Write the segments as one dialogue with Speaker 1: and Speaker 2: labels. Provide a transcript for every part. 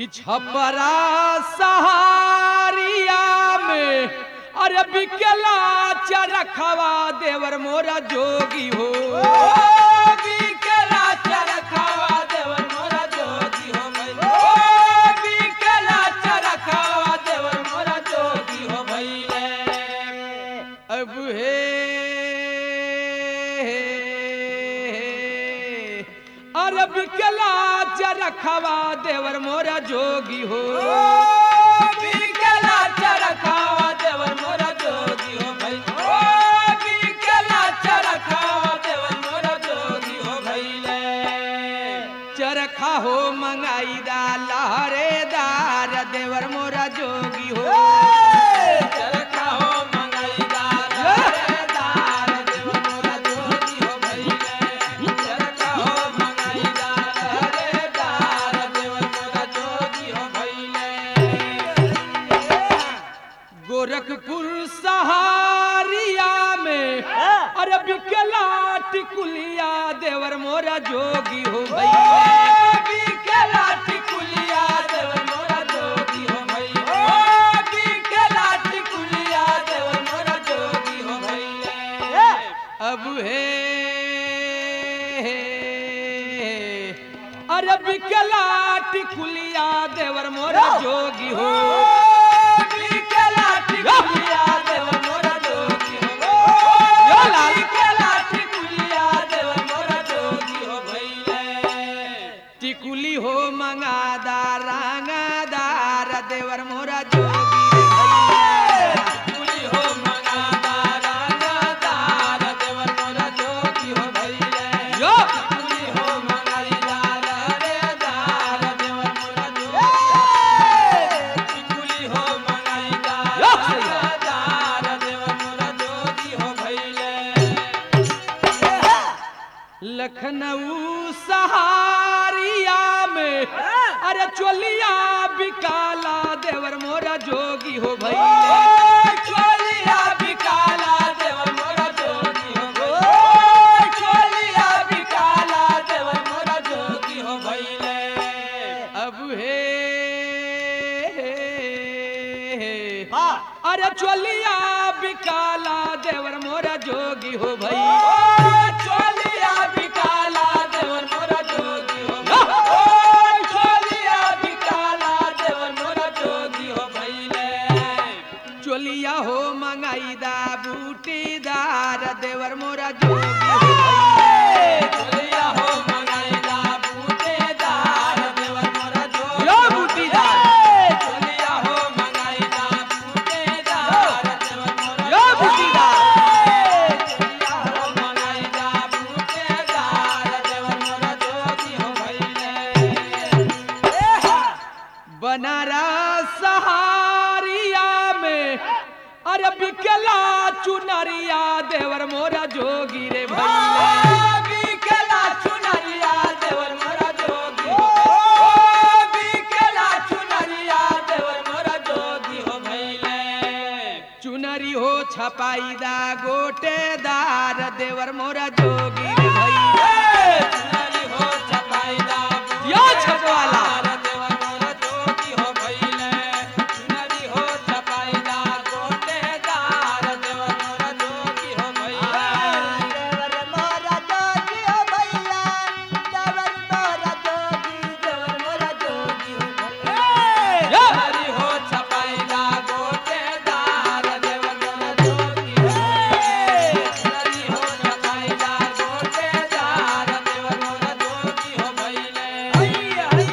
Speaker 1: छपरा सहारिया में अरे बिकला चरखवा देवर मोरा जोगी हो बिकला चरखवा देवर मोरा जोगी हो भइल। ओ, बिकला चरखवा देवर मोरा जोगी हो भइले। अब हे अरब कला चरखवा देवर मोरा जोगी हो बिकला चरखवा देवर मोरा जोगी हो भाई ओ बिकला चरखवा देवर मोरा जोगी हो भइले चरखा हो मंगाई दा लहरेदार देवर मोरा जोगी हो चरखा हो मंगाई दा लहरेदार देवर मोरा जोगी हो भइले चरखा हो मंगाई दा लहरेदार देवर मोरा जोगी हो भइले गोरखपुर सहारिया में अरे बिकला टिकुलिया देवर मोरा जोगी हो भैया बिकला टिकुलिया देवर मोरा जोगी हो भैया बिकला टिकुलिया देवर मोरा जोगी हो भैया अब हे अरे बिकला टिकुलिया देवर मोरा जोगी हो बिकला टिकुलिया देवर मोरा जोगी हो यो लाल बिकला टिकुलिया देवर मोरा जोगी हो भइले टिकुली हो मंगादा रंगादार देवर मोरा जोगी भइले टिकुली हो मंगादा रंगादार देवर मोरा जोगी हो भइले यो टिकुली हो मंगाईदा लहरेदार देवर मोरा जोगी टिकुली हो मंगाईदा लहरेदार देवर मोरा जोगी हो भइले लखनऊ सहारिया में अरे चोलिया बिकाला देवर मोरा जोगी हो भैया चोलिया बिकाला देवर मोरा जोगी हो भैया चोलिया बिकाला देवर मोरा जोगी हो भैले अब हे अरे चोलिया बिकाला देवर मोरा जोगी हो भैया चोलिया बिकाला देवर मोरा जोगी हो भैया चोलिया बिकाला देवर मोरा जोगी हो भैले चोलिया हो मंगाईदा बूटीदार देवर मोरा जोगी हो भैले चोलिया हो मंगाईदा बूटीदार देवर मोरा जोगी यो बूटीदार चोलिया हो मंगाईदा बूटीदार देवर मोरा यो बूटीदार चोलिया हो मंगाईदा बूटीदार देवर मोरा जोगी हो भैले बनारस सहारिया में अरे बिकला चुनरिया देवर मोरा जोगी रे भैया बिकला चुनरिया देवर मोरा जोगी ओ बिकला चुनरिया देवर मोरा जोगी हो भैले चुनरी हो छपाईदा गोटेदार देवर मोरा जोगी रे भैया चुनरी हो छपाईदा यो छपवाला देवर मोरा जोगी हो भैले चुनरी हो छपाईदा गोटेदार देवर मोरा जोगी हो भैले
Speaker 2: देवर मोरा जोगी हो भैया देवर मोरा जोगी देवर मोरा जोगी हो भैया
Speaker 1: हरि हो छपाईदा गोटेदार देवर मोरा जोगी हो हरि हो छपाईदा गोटेदार देवर मोरा जोगी हो भइले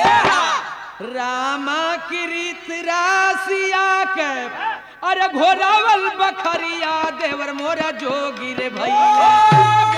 Speaker 1: रामा कृत रासिया के अरे घोरावल बखरिया देवर मोरा जोगी रे भैया